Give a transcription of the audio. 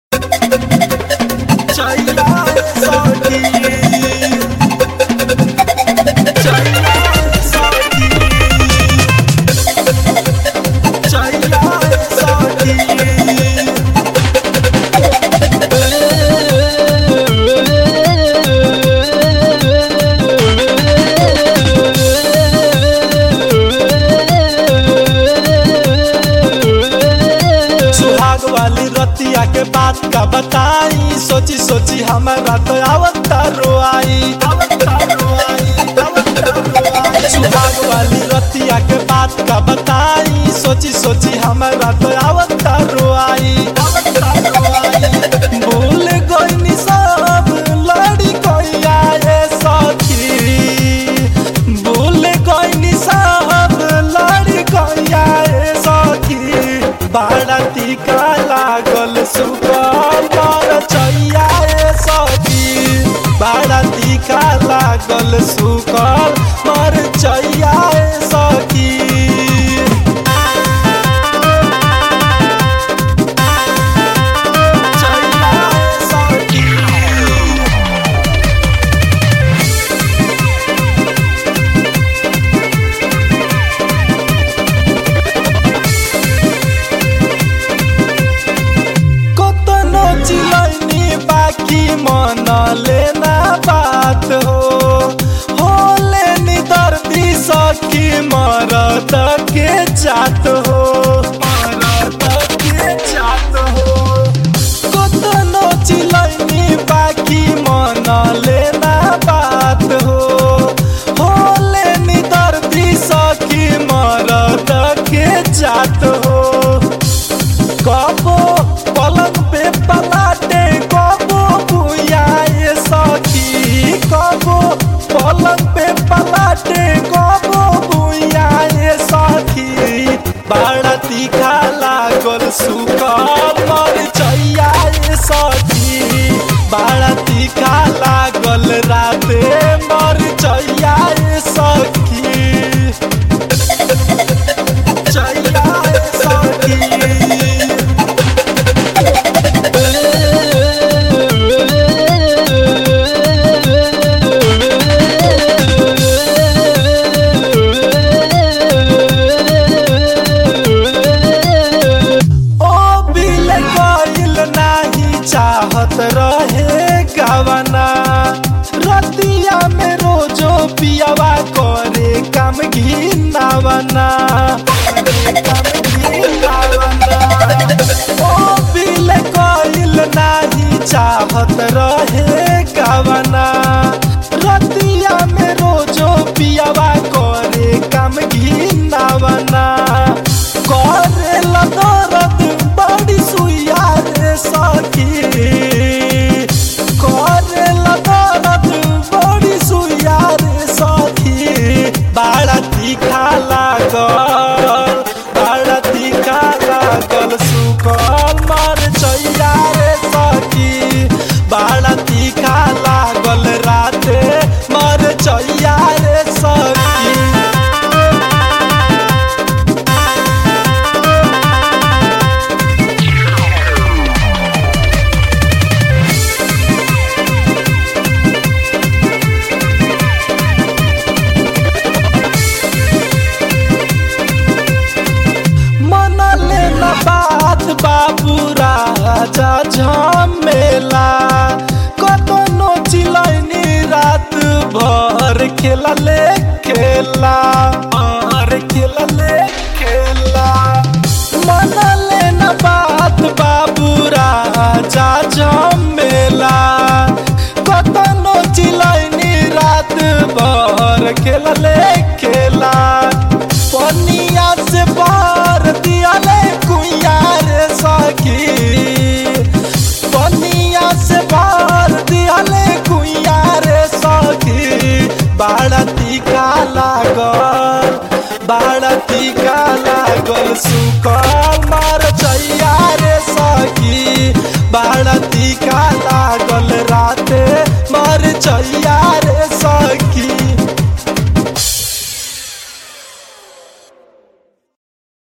बात का बताई सोची सोची हमारा तो आवता रोआई आवता रोआई आवता रोआई सुहाग वाली रतिया के बात का बताई सोची सोची हमारा तो आवता रोआई आवता रोआई भूल गईनी सब लड़ी कोई आए सखी भूल गईनी सब लड़ी कोई आए सखी बाराती का लागल सुबह पर चैया सखी बाराती का लागल सुकल पर चैया सखी चैया सखी कतनो चिलैनी बाकी मन लेना बात हो होले नि दर्दी सखी मरद के जात हो मरद के जात हो कतनो चिलैनी बाकी मन लेना बात हो होले नि दर्दी सखी मरद के जात हो कबो पलंग पे पलाटे कबो बुआए सखी कबो पलंग पे पलाटे कबो बुआए सखी बड़ा तीखा लागल सुकल मर चैयाए सखी बड़ा तीखा लागल राते मर चैयाए सखी चैयाए सखी ओ बिल गइल नाही चाहत रहे गवना रतिया में रोजो पियावा करे काम घिनावना ओ बिल गइल नाही चाहत रहे गवना रतिया में रोजो पियावा करे काम घिनावना करे दर्द बड़ी सुइया रे सखी करे दर्द बड़ी सुइया रे सखी बड़ा तीखा लागल बड़ा तीखा लागल सुकल मर चैया रे सखी बड़ा तीखा लागल राते मर चैया रे सखी मन लेना बात बाबू राजा झमेला कतनो चिलैनी रात भर खेला ले खेला भर खेला ले खेला मन लेना बात बाबू राजा झमेला कतनो चिलैनी रात भर खेला ले खेला पनिया से बार दिया ले कुइया रे सखी पनिया से बार दिया ले कुइया रे सखी बड़ा तीखा लागल बड़ा तीखा लागल सुकल मार चैया रे सखी बड़ा तीखा लागल राते मर चैया रे